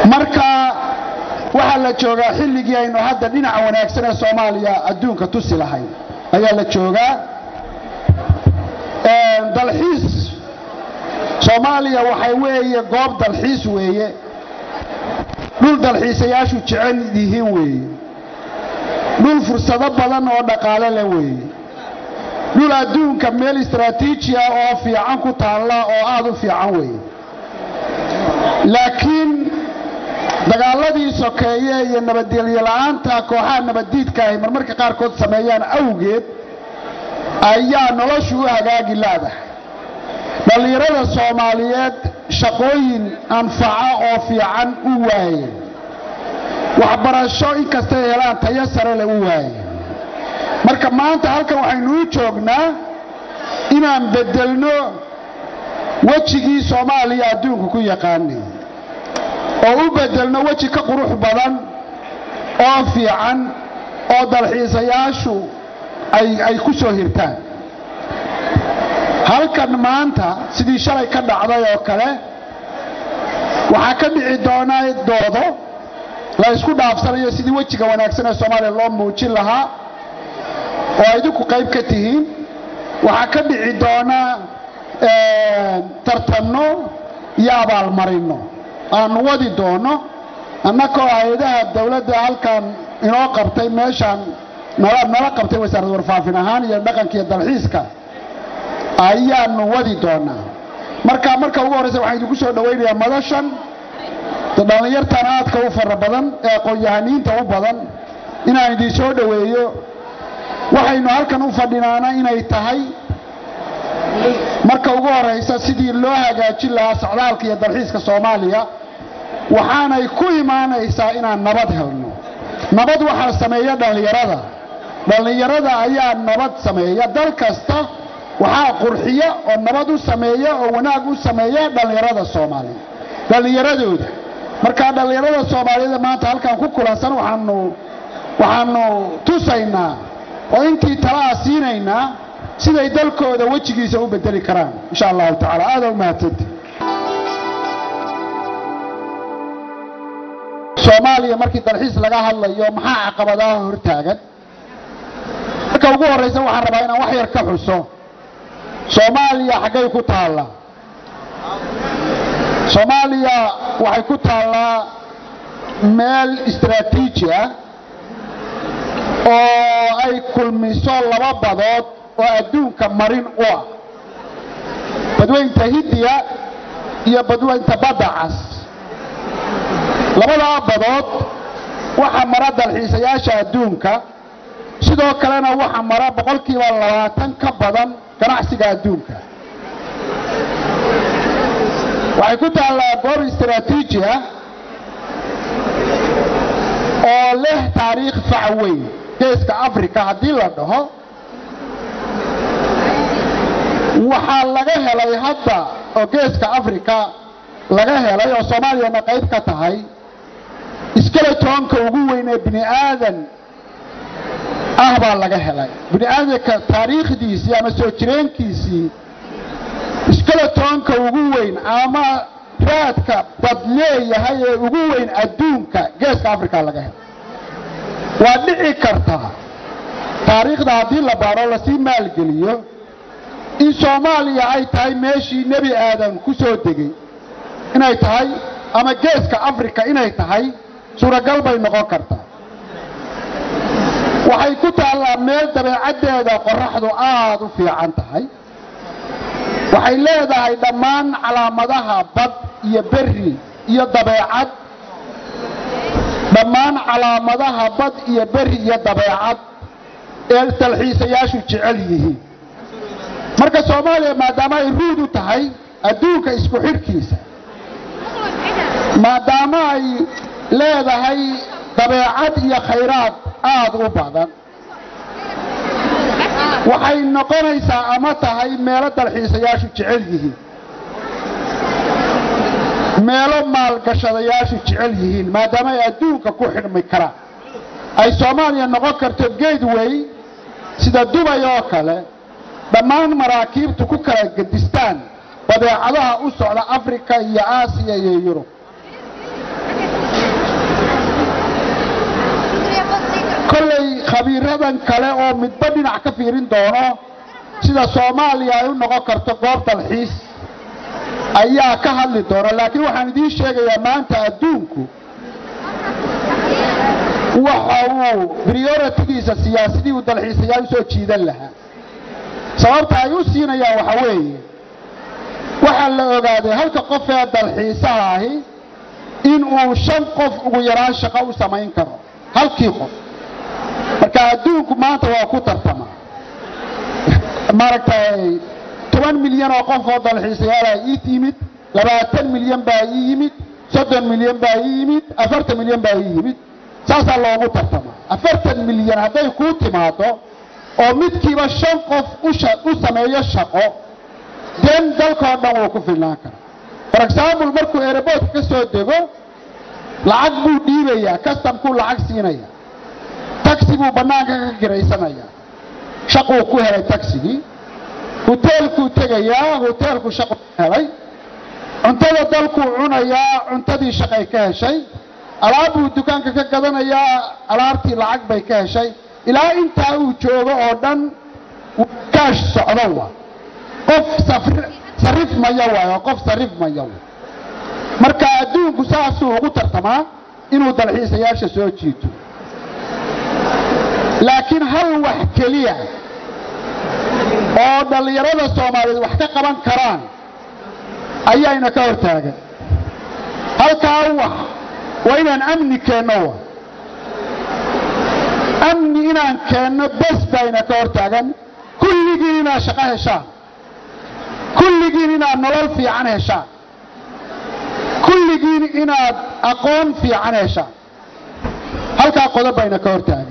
marka waxaa la joogaa xilligii aynu hadda dhinaca wanaagsan ee soomaaliya adduunka tusi lahayn ayaa la joogaa dalxiis soomaaliya waxay weeye goob dalxiis weeye dhul dalxiisayaashu jecel yihiin weeye dhul fursado badan oo dhaqaale leh weeye dhul adduunka meel istaraatiiji ah oo fiican ku taalla oo aad u fiican weeye laakiin dagaaladii sokeeye iyo nabadgelyo la'aanta kooxaha nabaddiidka ahy marmarka qaarkood sameeyaan awgeed ayaa noloshu u hagaagi laadahay dhallinyarada soomaaliyeed shaqooyin anfaca oo fiican u waayeen waxbarasho inkastay helaan tayo sare le u waayeen marka maanta halkan waxaynu u joognaa inaan beddelno wejigii soomaaliya adduunku ku yaqaanay oo u beddelno weji ka qurux badan oo fiican oo dalxiisayaashu ay ku soo hirtaan halkan maanta sidii shalay ka dhacday oo kale waxaa ka dhici doonaa doodo la ysku dhaafsanayo sidii wejiga wanaagsan ee soomaaliya loo muujin lahaa oo idinku qayb ka tihiin waxaa ka dhici doonaa tartanno iyo abaalmarinno aanu wadi doono annakoo hay-adaha dawladda halkan inoo qabtay meeshaan nala qabtay wasaaradda warfaafin ahaan iyo dhaqanka iyo dalxiiska ayaanu wadi doonaa marka marka ugu horraysa waxaan idinku soo dhowaynayaa madashan dhallinyartan aadka u fara badan ee aqoon-yahaniinta u badan inaan idin soo dhoweeyo waxaynu halkan u fadhinaana inay tahay marka ugu horraysa sidii loo hagaajin lahaa socdaalka iyo dalxiiska soomaaliya waxaanay ku imaanaysaa inaan nabad helno nabad waxaa sameeya dhallinyarada dhallinyarada ayaa nabad sameeya dal kasta waxaa qurxiya oo nabad u sameeya oo wanaag u sameeya dhallinyarada soomaaliya dhallinyaradooda markaa dhallinyarada soomaaliyeed maanta halkan ku kulansan waxaanu waxaanu tusaynaa oo intii talaa siinaynaa siday dalkooda wejigiisa u bedeli karaan insha allahu tacala aada u mahadsanta soomaaliya markii dalxiis laga hadlayo maxaa caqabadaha hortaagan marka ugu horraysa waxaan rabaa inaan wax yar ka xuso soomaaliya xaggay ku taallaa soomaaliya waxay ku taallaa meel istaraatiiji ah oo ay kulmiso laba badood oo adduunka marin u ah badweynta hindiya iyo badweynta badda cas labadaa badood waxaa mara dalxiisayaasha adduunka sidoo kalena waxaa mara boqolkiiba labaatan ka badan ganacsiga adduunka waxay ku taallaa goob istaraatiiji ah oo leh taariikh fac weyn geeska africa haddii la dhaho waxaa laga helay hadda oo geeska africa laga helay oo soomaaliyana qayb ka tahay iskeletonka ugu weyn ee bini aadan ah baa laga helay bini aadanka taariikhdiisii ama soo jireenkiisii iskeletonka ugu weyn ama raadka dad leeyahay ee ugu weyn adduunka geeska africa laga helay waa dhici kartaa taariikhda haddii la baaro lasii maalgeliyo in soomaaliya ay tahay meeshii nebi aadan ku soo degay inay tahay ama geeska africa inay tahay suuragal bay noqon kartaa waxay ku taallaa meel dabeecaddeeda qorraxdu aad u fiican tahay waxay leedahay dhammaan calaamadaha bad iyo berri iyo dabeecad dhammaan calaamadaha bad iyo berri iyo dabeecad ee dalxiisayaashu jecel yihiin marka soomaaliya maadaama ay ruud u tahay adduunka isku xidhkiisa maadaama ay leedahay dabeecad iyo khayraad aad u badan waxay noqonaysaa ama tahay meelo dalxiisayaashu jecel yihiin meelo maalgashadayaashu jecel yihiin maadaama ay adduunka ku xidhmi karaan ay soomaaliya noqon karto gateway sida dubay oo kale dhammaan maraakiibtu ku kala gedistaan badeecadaha u socda africa iyo aasiya iyo yurub kollay khabiiradan kale oo midba dhinac ka fiirin doono sida soomaaliya ay u noqon karto goob dalxiis ayaa ka hadli doona laakiin waxaan idiin sheegayaa maanta adduunku waxa uu prioritigiisa siyaasadii uu dalxiisayaal u soo jiidan lahaa sababta ay u siinayaan waxa weeye waxaa la ogaaday halka qof ee dalxiisaha ahi in uu shan qof ugu yaraan shaqo u samayn karo halkii qof marka adduunku maanta waa ku tartama maaragtay toban milyan oo qof oo dalxiisayaala ii yimid labaatan milyan baa ii yimid soddon milyan baa ii yimid afartan milyan baa ii yimid saasaa loogu tartama afartan milyan hadday kuu timaado oo midkiiba shan qof u sameeyo shaqo den dalkao dhan wuu ku filnaan karaa for example markuu aeroboortka ka soo dego lacag buu dhiibayaa kastamkuu lacag siinaya taxi buu bannaanka ka kiraysanaya shaquu ku helay taxigii hoteelkuu tegayaa hoteelku shaqu helay cuntada dalkuu cunayaa cuntadii shaqay ka heshay alaabbuu dukaanka ka gadanayaa alaabtii lacag bay ka heshay ilaa intaa uu joogo oo dhan kaash socdo wa qof sarif maya waayo qof sarif maya way marka adduunku saasuu ugu tartamaa inuu dalxiisayaasha soo jiito laakiin hal wax keliya oo dhallinyarada soomaaliyeed wax ka qaban karaan ayaayna ka hor taagan halkaa wax waa inaan amni keenno wa amni inaan keenno bes bayna ka hor taagan kulligiin inaad shaqo heshaan kulligiin inaad nolol fiican heshaan kulligiin inaad aqoon fiican heshaan halkaa qodob bayna ka hor taagan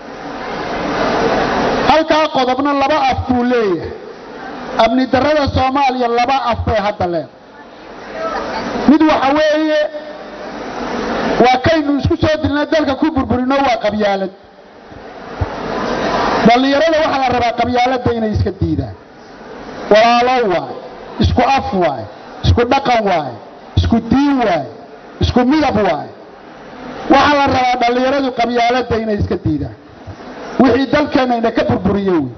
halkaa qodobna laba af buu leeyahay amni darrada soomaaliya laba af bay hadda leedahay mid waxa weeye waa kaynu isku soo dilna dalka ku burburino waa qabyaalad dhallinyarada waxaa la rabaa qabyaaladda inay iska diidaan walaalo waaye isku af waaye isku dhaqan waaye isku diin waaye isku midab waaye waxaa la rabaa dhallinyaradu qabyaaladda inay iska diidaan wixii dalkeennayna ka burburiye wey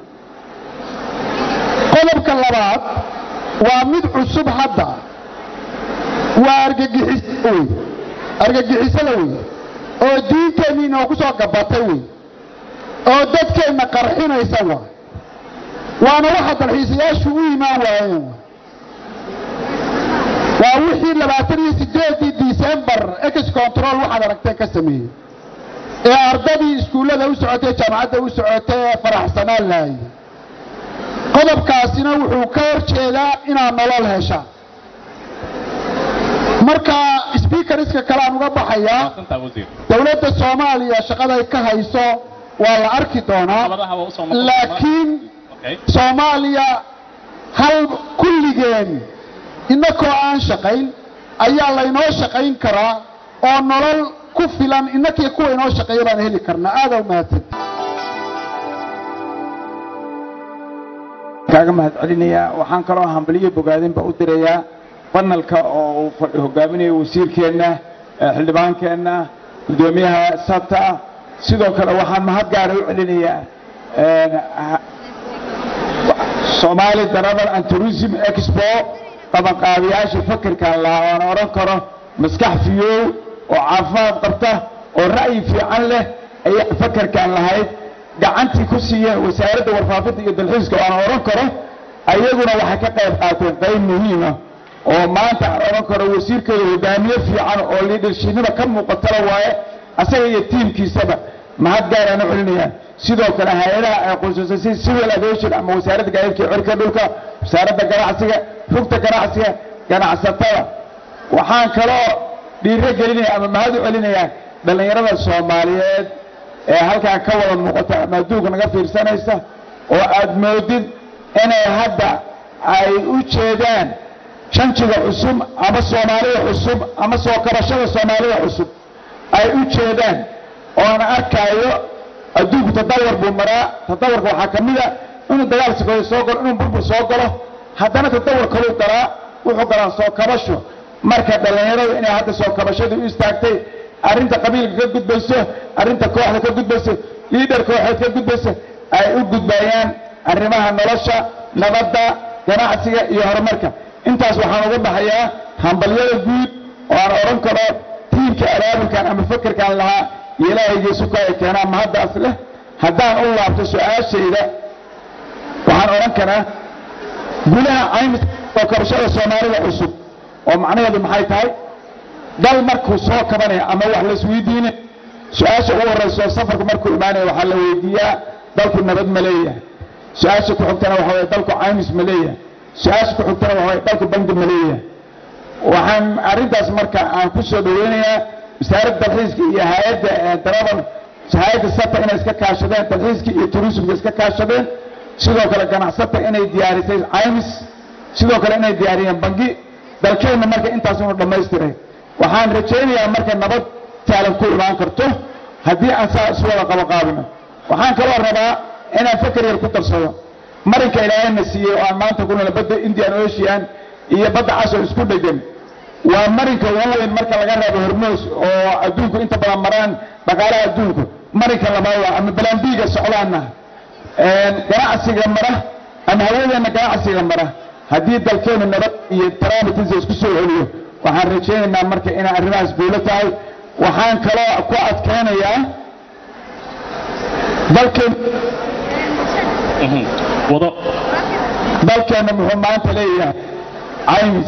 qodobka labaad waa mid cusub hadda waa argagixis wey argagixisada wey oo diinteenni inoogu soo gabatay wey oo dadkeenna qarxinaysa waa waana waxa dalxiisayaashu u imaan waayeen waa wixii labaatan iyo sideedii disembar ex control waxaad aragteen ka sameeyey ee ardadii iskuullada u socotay jaamacadda u socotay ee faraxsanaan lahaye qodobkaasina wuxuu ka hor jeedaa inaad nolol heshaan marka sbiikariska kale aan uga baxayaa dowladda soomaaliya shaqaday ka hayso waa la arki doonaa laakiin soomaaliya hal kulligeen innakoo aan shaqayn ayaa laynoo shaqayn karaa oo nolol ku filan innakii kuwa inoo shaqeeya baan heli karnaa aada u mahadsan kaaga mahad celinayaa waxaan kaloo hambaliyo bogaadinba u dirayaa banalka oo uu hogaaminayo wasiirkeenna xildhibaankeenna guddoomiyaha sata sidoo kale waxaan mahad gaara u celinayaa Somali Travel and Tourism Expo qabanqaabiyaasha fakirkan lahaa oon odhan karo maskax fiyow oo caafimaad qabta oo ra'yi fiican leh ayay fakarkan lahayd gacantii ku siiyeen wasaaradda warfaafinta iyo dalxiiska oo aan odhan karo ayaguna waxay ka qayb qaateen qayb muhiima oo maanta aan odhan karo wasiirkeeda hogaamiye fiican oo liidarshiinada ka muuqatala waaye asaga iyo tiimkiisaba mahad gaaraan u celinayaan sidoo kale hay-adaha ay qususay si civil aviation ama wasaaradda gaadiidka cirka dhulka wasaaradda ganacsiga rugta ganacsiga ganacsatada waxaan kaloo dhiiro gelinaya ama mahad u celinayaa dhallinyarada soomaaliyeed ee halkaa ka wada muuqata ama adduunka naga fiirsanaysa oo aad moodid inay hadda ay u jeedaan shanjiga cusub ama soomaalida cusub ama soo kabashada soomaalida cusub ay u jeedaan oona arkaayo adduunku tadawar buu maraa tadawarka waxaa ka mid a inuu dagaal sikooyo soo galo inuu burbur soo galo haddana tadawar kaluu galaa wuxuu galaa soo kabasho marka dhallinyaradu inay hadda soo kabashadii u istaagtay arrinta qabiilka ka gudbayso arrinta kooxda ka gudbayso liidharka waxayd ka gudbaysa ay u gudbayaan arrimaha nolosha nabadda ganacsiga iyo horumarka intaas waxaan uga baxayaa hambalyada guud oo aan odhan karo tiimka abaabulkan ama fakerkan lahaa iyo ilaahaygiisu ka ay keenaan mahaddaas leh haddaan u laabto su-aashayda waxaan odhan karaa gudaha caymis oo kabashada soomaalida cusub oo macnaheedu maxay tahay dal markuu soo kabanaya ama wax laisweydiine su-aasha ugu horrayso safarku markuu imaanaya waxaa la weydiiyaa dalku nabad ma leeyahay su-aasha ku xigtana waxa weye dalku caymis ma leeyahay su-aasha ku xigtana waxa weye dalku bangi ma leeyahay waxaan arrintaas marka aan ku soo dhaweynayaa wasaaradda dalxiiska iyo hay-adda darabal hay-adda sata inay iska kaashadeen dalxiiska iyo turismka iska kaashadeen sidoo kale ganacsata inay diyaarisay caymis sidoo kale inay diyaariyeen bangi dalkeenna marka intaas inu dhammaystiray waxaan rajaynayaa marka nabad taalan ku imaan karto haddii aan saa isu wada qabaqaabino waxaan kaloo rabaa inaan fakar yar ku darsado marinka ilaahayna siiyey oo aan maanta ku nala badda indian ocean iyo badda cas oo isku dhegan waa marinka ugu weyn marka laga reebo hormoos oo adduunku inta badan maraan dhaqaalaha adduunku marinka labaad waa ama balambiiga socdaana ganacsiga mara ama hawadeenna ganacsiga mara haddii dalkeenu nabad iyo taraamitinsa isku soo celiyo waxaan rajaynaynaa marka inay arrimahaas guulo tahay waxaan kaloo ku adkaynayaa dalkeen wado dalkeenna muxuu maanta leeyahay caymis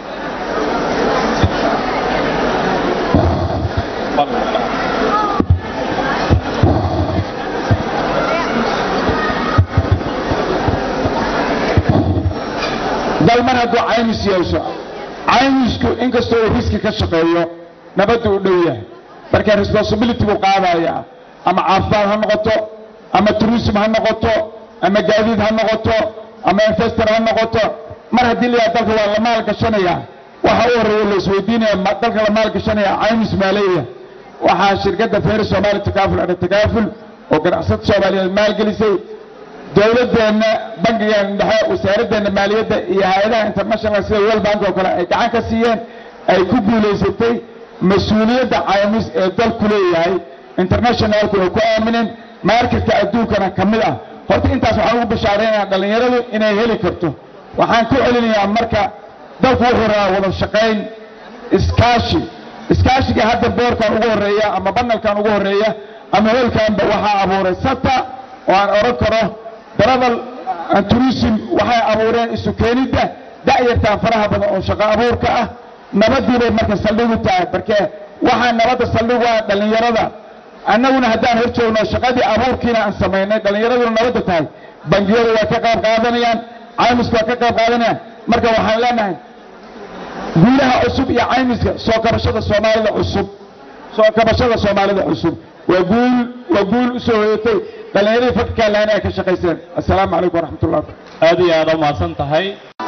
dal mar hadduu caymis yeesho caymisku inkastoo uu riski ka shaqeeyo nabaddu u dhow yahay marka responsibility buu qaadayaa ama caafimaad ha noqoto ama tourism ha noqoto ama gaadiid ha noqoto ama investor ha noqoto mar haddii la yidhaha dalka waa la maal gashanaya waxa u horreeya la isweydiinaya ma- dalka la maal gashanaya caymis maaleeya waxaa shirkadda feer soomaali takaaful ana takaaful oo ganacsada soomaaliyeed maalgelisay dowladeenna bangigan dhexe wasaaraddeena maaliyadda iyo hay-adaha international sida world bank oo kale ay gacan ka siiyeen ay ku guulaysatay mas-uuliyadda caymis ee dalku leeyahay internationalku ay ku aamineen marketka adduunkana ka mid ah horta intaas waxaan ugu bashaaraynayaa dhallinyaradu inay heli karto waxaan ku celinayaa marka dalku wuxuu rabaa wada shaqayn iskaashi iskaashiga hadda boorkan ugu horreeya ama banalkan ugu horreeya ama hoolkanba waxaa abuuray sata oo aan odhan karo travel and tourism waxay abuureen isu keenidda da'yartaan faraha badan oo shaqo abuurka ah nabadii bay marka saldhig u tahay marke waxaa nabadda saldhig u ah dhallinyarada annaguna haddaan hor joogno shaqadii abuurkiina aan samaynay dhallinyaraduna nabadda tahay bangiyadu waa ka qayb qaadanayaan caymisku waa ka qayb qaadanayaan marka waxaan leenahay guulaha cusub iyo caymiska soo kabashada soomaalida cusub soo kabashada soomaalida cusub waa guul waa guul u soo hoyatay dhallinyaradii fakirkaa lahayn ay ka shaqayseen assalaamu calaykum waraxmat ullah aad iyo aad u mahadsan tahay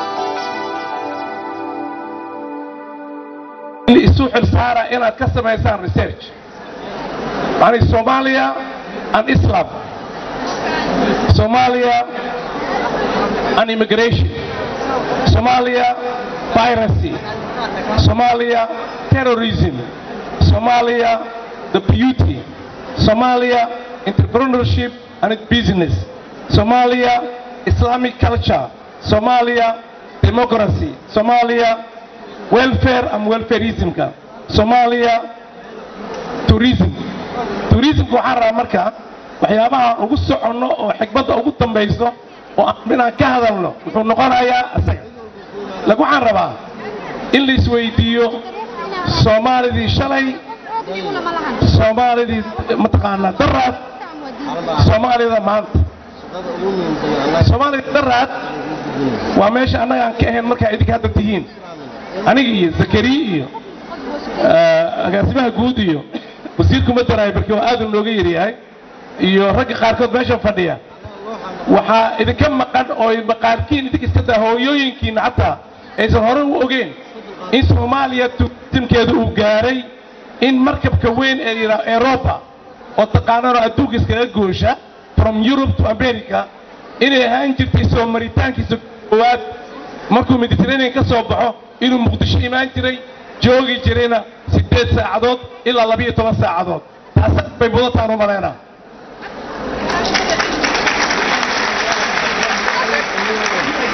isu xilsaara inaad ka samaysaan research yani Somalia and Islam Somalia and immigration Somalia piracy Somalia terrorism Somalia the beauty Somalia entrepreneurship and business Somalia Islamic culture Somalia democracy Somalia welfare and welfareismka Somalia tourism tourismka waxaan rabaa marka waxyaabaha ugu soconno oo xigmadda ugu dambayso oo aan inaan ka hadalno wuxuu noqonayaa isaga lagu waxaan rabaa in la isweydiiyo soomaalidii shalay soomaalidii mataqaanaa daraad soomaalida maanta soomaalida daraad waa meesha annaga aan ka ahayn markaa idinka hadda tihiin aniga iyo zakariya iyo agaasimaha guud iyo wasiirkuma daraayo barkii waa aad u nooga yaryahay iyo ragga qaarkood meeshan fadhiya waxaa idinka maqan oo maqaarkiin idinka iska daa hooyooyinkiina xataa aysan hore u ogeen in soomaaliya tuutimkeeda uu gaaray in markabka weyn ee yidhaha europa oo taqaanano adduunka iskaga goosha from europe to america inay ahaan jirtay soo maritaankiisa koowaad markuu mediterranean ka soo baxo inuu muqdisho imaan jiray joogi jirayna siddeed saacadood ilaa labiyo toban saacadood taas bay mudataan u malaynaa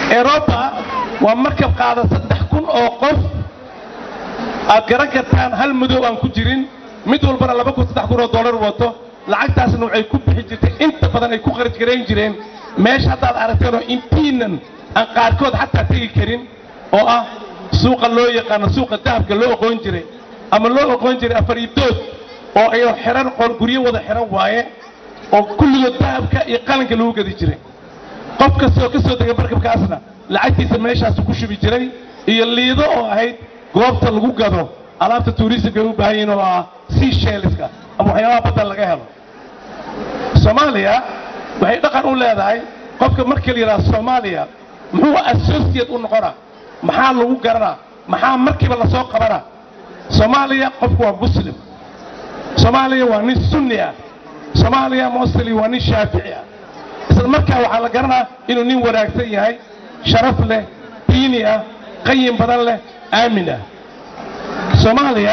eroba waa markab qaada saddex kun oo qof aad garan kartaan hal madow aan ku jirin mid walbana laba kun saddex kun oo dollar wato lacagtaasna waxay ku bixi jirtay inta badan ay ku kharaj garayn jireen meesha haddaad aragteenoo intiinan aan qaarkood xataa tegi karin oo ah suuqa loo yaqaano suuqa dahabka loo oqoon jiray ama loo oqoon jiray afariibdood oo ay xiran qol guryo wada xiran waaye oo kulligood dahabka iyo qalinka lagu gadi jiray qof kasta oo ka soo degay markabkaasna lacagtiisa meeshaasu ku shubi jiray iyo liido oo ahayd goobta lagu gado alaabta tuurisimka ay u baahan yihiin oo ah seashelska ama waxyaabaha badda laga helo soomaaliya waxay dhaqan u leedahay qofka marka la yidhaha soomaaliya muxuu associate u noqonaa maxaa lagu garanaa maxaa markiiba lasoo qabanaa soomaaliya qofku waa muslim soomaaliya waa nin sunni ah soomaaliya mosli waa nin shaafici ah isla markaa waxaa la garanaa inuu nin wanaagsan yahay sharaf leh diini ah qayin badan leh aamin ah soomaaliya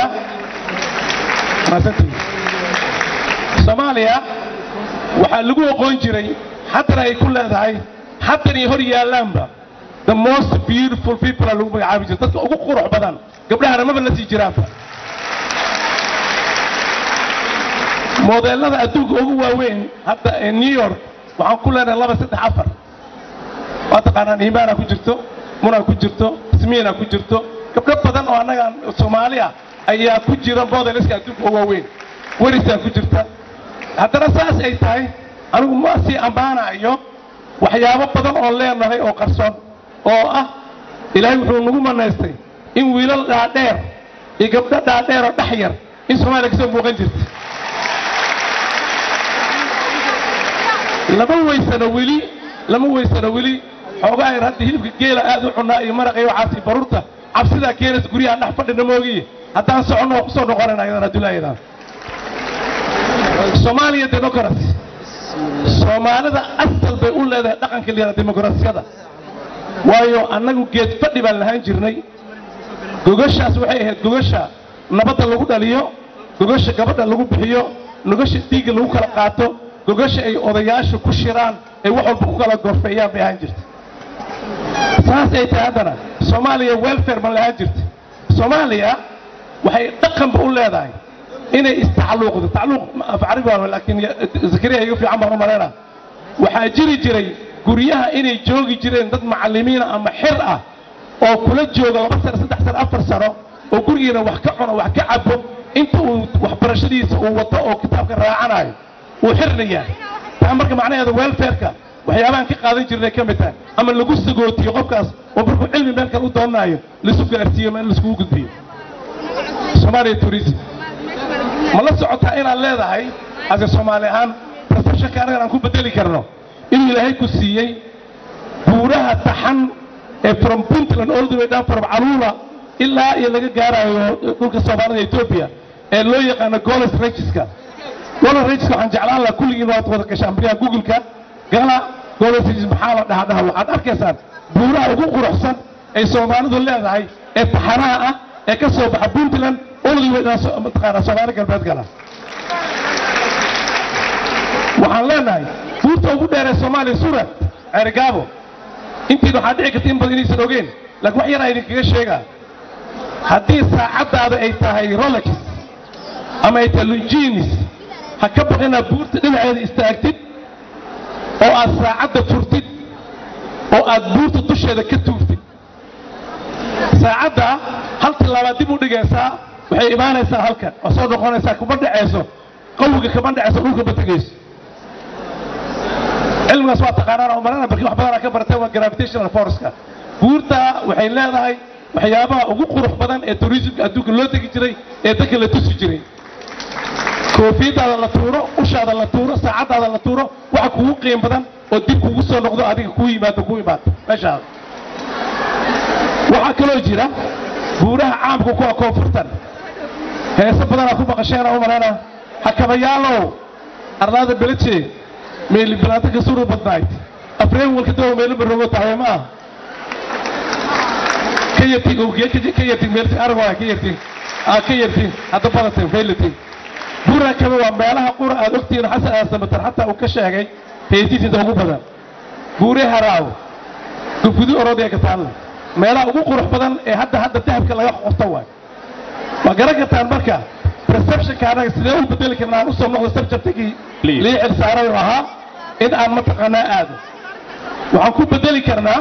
soomaaliya waxaa lagu oqoon jiray haddana ay ku leedahay haddan iyo hor yaallaanba the most beautiful people aa lagu magacaabi jiray dadka ugu qurux badan gabdhahana maba la sii jiraanba modeelada adduunka ugu waaweyn hadda ee new york waxaan ku leenahay laba saddex afar waa taqaanaan iimaana ku jirto munaa ku jirto ismiina ku jirto gabdho badan oo annaga soomaali ah ayaa ku jira modeliska adduunka ugu waaweyn werisaa ku jirta haddana saas ay tahay anigu ma sii ammaanayo waxyaabo badan oon leenahay oo qarsoon oo ah ilaahay wuxuu nagu manaystay in wiilal dhaadheer iyo gabdho dhaadheer oo dhex yar in soomaaliya kasoo muuqan jirta lama weysano weli lama weysano weli xoogaa yar hadda hilibka geela aad u cunaa iyo maraqa iyo waxaas iyo baruurta cabsidaa keenaysa guryahaan dhex fadhina moogiye haddaan soconno waa kusoo noqonayna ayadan adduunyaayadan soomaaliya democracy soomaalida asal bay u leedahay dhaqanka la yidhaha dimuqrasiyada waayo annagu geed fadhi baan lahaan jirnay gogashaas waxay ahayd gogasha nabadda lagu dhaliyo gogasha gabadha lagu bixiyo gogasha dhiigga lagu kala qaato gogasha ay odayaasha ku shiraan ay wax walba ku kala gorfeeyaan bay ahaan jirta saas ay tahay haddana soomaaliya welfare ma lahaan jirta soomaaliya waxay dhaqanba u leedahay inay istacluuqdo tacluuq af carabi waa laakiin zakariya iga fiican baan u malaynaa waxaa jiri jiray guryaha inay joogi jireen dad macallimiina ama xir ah oo kula jooga laba sano saddex sano afar sano oo gurigiina wax ka cuno wax ka cabo inta uu waxbarashadiisa uu wato oo kitaabka raacanayo uu xirna yahay taa marka macnaheeda welfareka waxyaabahan ka qaadan jirnay ka mid tahay ama lagu sagootiyo qofkaas oo markuu cilmi meel kale u doonaayo laisu gaarsiiyo ma in laiskugu gudbiyo soomaaliya tourism ma la socotaa inaad leedahay ase soomaali ahaan professionka anagan aan ku bedeli karno inuu ilaahay ku siiyey buuraha taxan ee from puntland all the way down from caluula ilaa iyo laga gaarayo dhulka soomaalida etoobiya ee loo yaqaano goles regiska goles regiska waxaan jeclaan lahaa kulligiin waad wada gashaan bariyaha google-ka gala goles regis maxaa la dhaha dhaha waxaad arkaysaan buuraha ugu quruxsan ay soomaalidu leedahay ee taxanaha ah ee ka soo baxa puntland all the way down mataqaanaa soomaali galbeed gala waxaan leenahay buurta ugu dheer ee soomaaliya surat ceerigaabo intiin waxaa dhici karta in badan inaysan ogeen laakiin wax yaraa idinkaga sheegaa haddii saacaddaada ay tahay rolex ama ay tahay lunginis ha ka baqinaa buurta dhinaceeda istaagtid oo aad saacadda furtid oo aad buurta dusheeda ka tuugtid saacadda hal tillaabaad dib u dhigaysaa waxay imaanaysaa halkan oo soo noqonaysaa kuma dhacayso qawiga kama dhacayso dhulka ma tegayso cilmigaas waa taqaanaan oo marana barki wax badanaa ka baratay waa gravitational forceka buurta waxay leedahay waxyaabaha ugu qurux badan ee tourismka adduunka loo tegi jiray ee dadka la tusi jiray koofiyadaada la tuuro ushaada la tuuro saacaddaada la tuuro waxa kugu qiim badan oo dib kugu soo noqdo adiga kuu yimaado kuu imaado meeshaada waxaa kaloo jira buuraha caamka kuwa koonfurtan heese badanaa ku maqasheen oo u malaynaa hakabayaalow ardaada beleje meeli bilaanta ka suru badnayd afreen walka dawa meelo barogo tahay ma aha ka yartin ogiye ka yartin meelti aragwaa ka yartin aa ka yartin hadda badatin faylatin buura kale waa meelaha qura aad ogtihiin xasan aasamatan xataa uu ka sheegay heesiisinta ugu badan buure haraaw gufudi orodaya ka taalla meelaha ugu qurux badan ee hadda hadda dahabka laga qorto waay waa garan kartaan marka perceptionka anaga sidee u bedeli karnaa aan usoo noqdo subjectigii Please. lii xilsaaray oo ahaa in aan mataqaanaa aado waxaan ku bedeli karnaa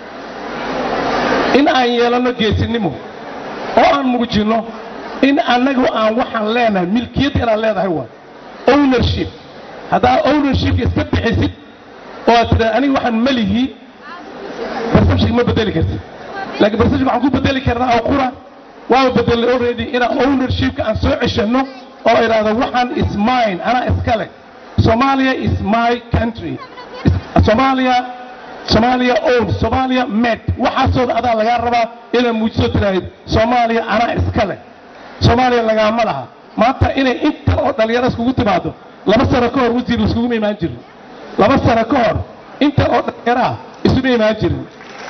in aan yeelano geesinimo oo aan muujinno in annagu aan waxaan leenahay milkiyadda inaan leedahay waay ownership haddaa ownershipka iska bixisid oo aad tidhaa aniga waxaan malihi perception ma bedeli kartid laakiin perception waxaan ku bedeli karnaa oo qura waaba bedelay already inaan ownershipka aan soo ceshanno oo idhaahdo waxaan is mine anaa iskale Somalia is my country Is- Somalia Somalia own Somalia met waxaasoo adaa lagaa rabaa inaad muujiso tiraahid Somalia anaa iskale Soomaaliya lagaama laha maanta inay intan oo dhalinyaro iskugu timaado laba sano ka hor wasiir laiskugu imaan jirin laba sano ka hor intan oo dhalinyaro ah isuma imaan jirin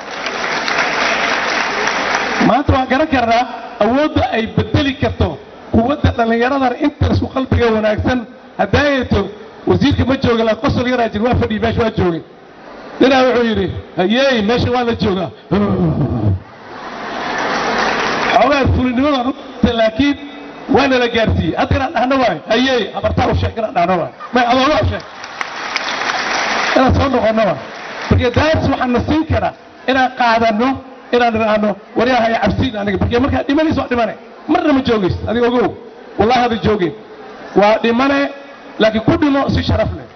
maanta waan garan karnaa awoodda ay bedeli karto quwadda dhallinyaradan intan isku qalbiga wanaagsan haddaayeeto wasiirka ma jooga la qosol yaraa jir waa fadhiyi meesha waa joogay ninaa wuxuu yidhi hayey meesha waa la joogaa xoogaa fulinimada runta laakiin waana la gaarsiiyey hadda inaan dhahno waay hayey habartaa u sheeg inaan dhahno waay may adooga u sheeg inaan soo noqonno waay marka daas waxaan na siin karaa inaan qaadanno inaan idhaahno waryaha ay cabsiin aniga marka markaa dhimanaysa waa dhimane marna ma joogaysid adiga ogow wallahi hada joogeen waa dhimane laakiin ku dhimo si sharaf leh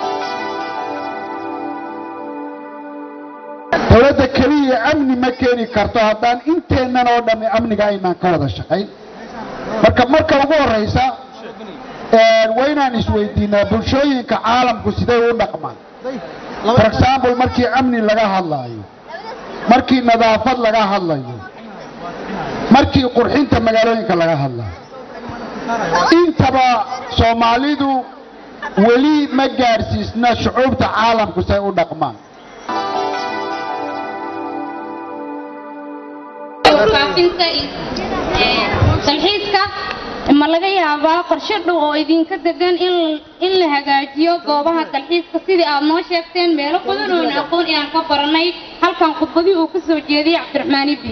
dowladda keliya amni ma keeni karto haddaan inteennan oo dhammi amniga aynaan ka wada shaqayn marka marka ugu horraysa waa inaan isweydiinaa bulshooyinka caalamku siday u dhaqmaan for example markii amni laga hadlaayo markii nadaafad laga hadlayo markii qurxinta magaalooyinka laga hadlayo intaba soomaalidu weli ma gaadhsiisna shucuubta caalamku say u dhaqmaan faafinta dalxiiska ma laga yaabaa qorshe dhow oo idinka degan in in la hagaajiyo goobaha dalxiiska sidii aad noo sheegteen meelo badan oon aqoon inaan ka baranay halkan khudbadii uu ka soo jeediyey cabdiraxmaan ibi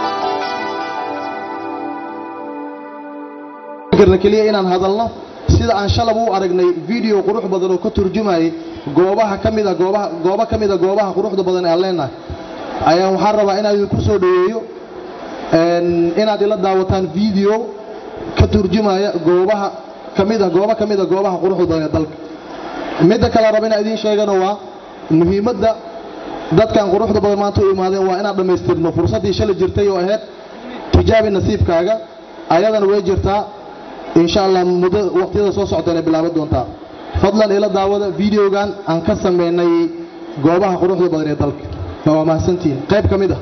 karna keliya inaan hadalno sida aan shalab u aragnay video qurux badan oo ka turjumayay goobaha ka mida goobaha goobo ka mida goobaha quruxda badan ee aan leenahay ayaan waxaan rabaa inaan idinku soo dhoweeyo een, inaad ila daawataan video ka turjumaya goobaha ka mida goobo ka mida goobaha quruxda badan ee dalka midda kale raba inaan idiin sheegana waa muhiimadda dadkan quruxda badan maanta u imaadeen waa inaan dhammaystirno fursaddii shalay jirtay oo ahayd tijaabi nasiibkaaga ayadana way jirtaa insha allah muddo waqtiyada soo socdana bilaaban doontaa fadlan ila daawada videogan aan ka sameynay goobaha quruxda badan ee dalka waa mahadsantihiin qayb ka mid ah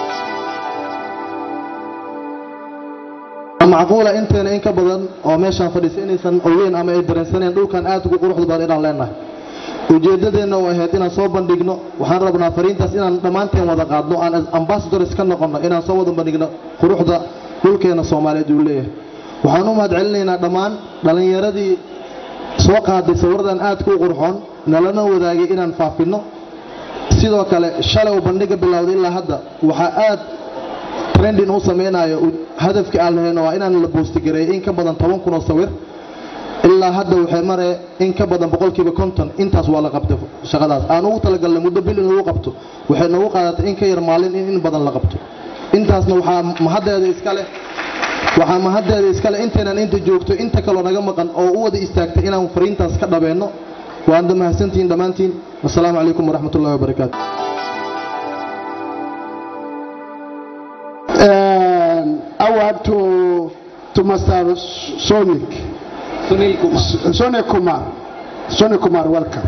Waa macquula inteena in ka badan oo meeshaan fadhiisa inaysan ogeyn ama ay dareensaneen dhulkan aad ugu quruxda badan inaan leenahay ujeeddadeenna oo ahayd inaan soo bandhigno waxaan rabnaa fariintaas inaan dhammaanteen wada qaadno aan ambassadors ka noqonno inaan soo wada bandhigno quruxda dhulkeena soomaaliyeed uu leeyahay waxaan u mahad celinaynaa dhammaan dhallinyaradii soo qaaday sawiradan aadka u qurxoon nalana wadaagay inaan faafinno sidoo kale shalay uu bandhiga bilowday ilaa hadda waxaa aad trending u samaynayo hadafkii aan lahayno waa inaan la boostigareeyo in ka badan toban kun oo sawir ilaa hadda waxay maree in ka badan boqolkiiba konton intaas waa la qabtay shaqadaas aan ugu talagalnay muddo bil in lagu qabto waxay noogu qaadatay in ka yar maalin in in badan la qabto intaasna waxaa mahaddeeda iska leh waxaa mahaddeeda iskale intaynan inta joogto inta kaloo naga maqan oo u wada istaagtay inaan fariintaas ka dhabeenno waanda mahadsantihiin dhammaantiin wasalaamu calaykum waraxmat ullahi wabarakaatu award to to Master Sonic. sunil kumar Sonic Kumar. Sonic Kumar, welcome.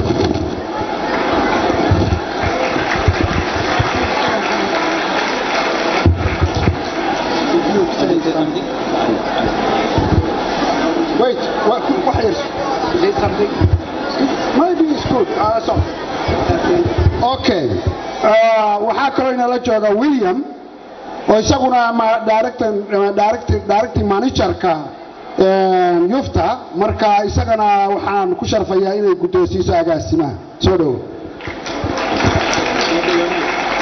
Wait, what, what is? Say something. Maybe it's good. Uh, so, okay. Uh, waxaa kaloo inala jooga William oo isaguna ma director director director managerka een, yufta marka isagana waxaan ku sharfayaa inay guddoonsiiso agaasimaha soo dhowo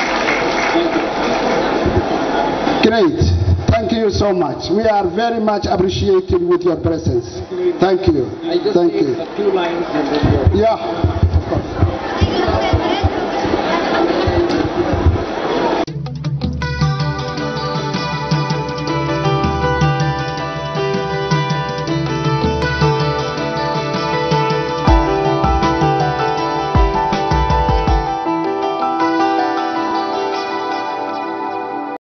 Great. Thank you so much. We are very much appreciated with your presence. Thank you. Thank you. Yeah.